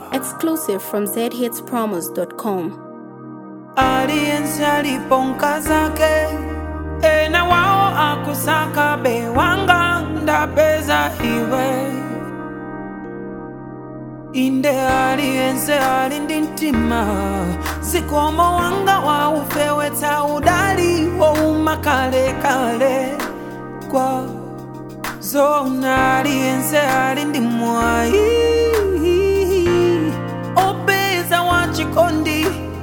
Exclusive from zhitspromos.com. Aliyense aliponka zake ena wao akusaka bewanga ndapeza iwe inde aliyense ali ndi mtima zikomo wanga waufewetsa udali wouma kalekale kwa zona aliyense ali ndi mwayi opeza wachikondi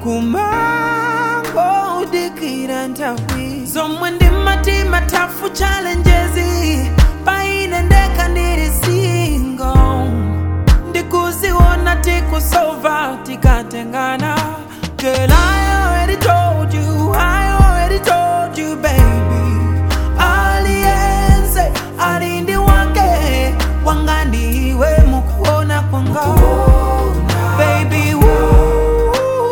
kumango udikira nthawi zomwe ndi matima tafu challenges paine ndeka ndili single ndikuziona tikusova tikatengana Girl, I already told you, I already told you, baby. Aliyense alindi wake wanga ndiwe mukuona kwanga baby woo.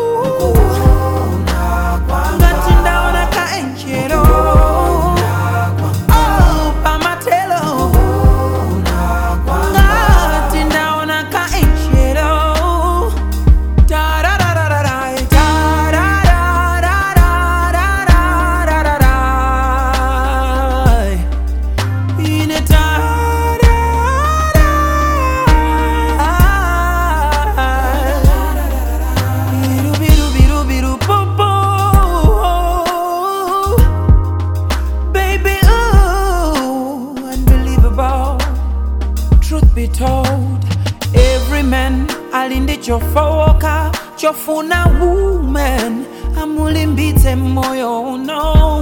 ngati ndaona ka enjelo oh, pamatelo ngati ndaona ka enjelo Tararararai, tararararararararai. Ine tararai. Biru, biru, biru, biru, boo, boo. Baby, ooh, unbelievable. Truth be told, every man alinde chofowoka chofuna woman amulimbitse moyo uno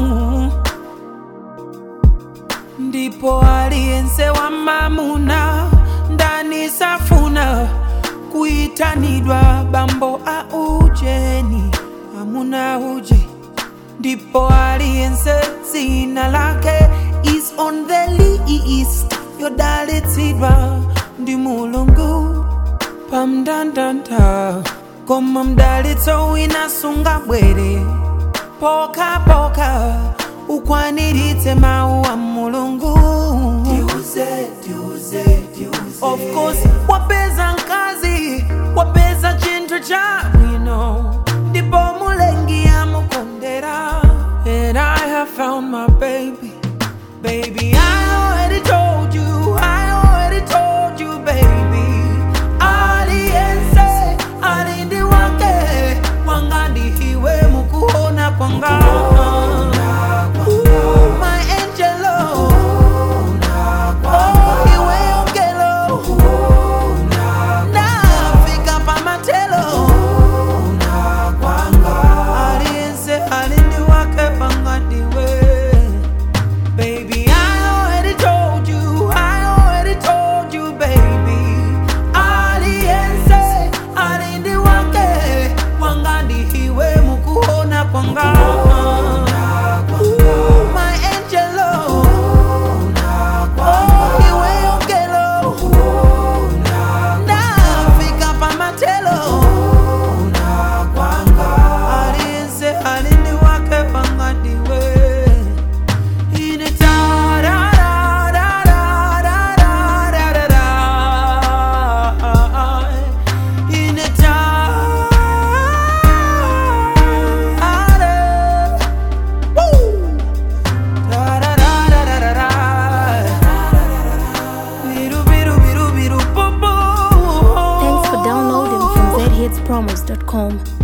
ndipo aliyense wa mamuna ndani safuna kuitanidwa bambo a ujeni amuna uje ndipo aliyense dzina lake is on the list yodalitsidwa ndi mulungu pamndandanda koma mdalitso wina sungabwere pokapoka ukwaniritse mawu a mulungu of course wapeza mkazi wapeza chinthu cha bwino ndipo mulengi amukondera and i have found my baby baby i already told you i already told you baby aliyense alindi wake wanga ndihiwe mukuona kwanga Ooh, my angelo Oh, iwe ongelo nafika pamatelo aliyense alindi wake wanga ndiwe Baby, I already told you, I already told you, baby. Aliyense alindi wake wangandi hiwe mukuona kwanga. Ooh, my angelo. Oh, iwe ongelo. Nafika pamatelo. Aliyense alindi wake wangandi we. Ine tarararararararara. Ine tara- Woo! Tarararararara. Biru, biru, biru, biru, boo, boo. Thanks for downloading from zhitspromos.com.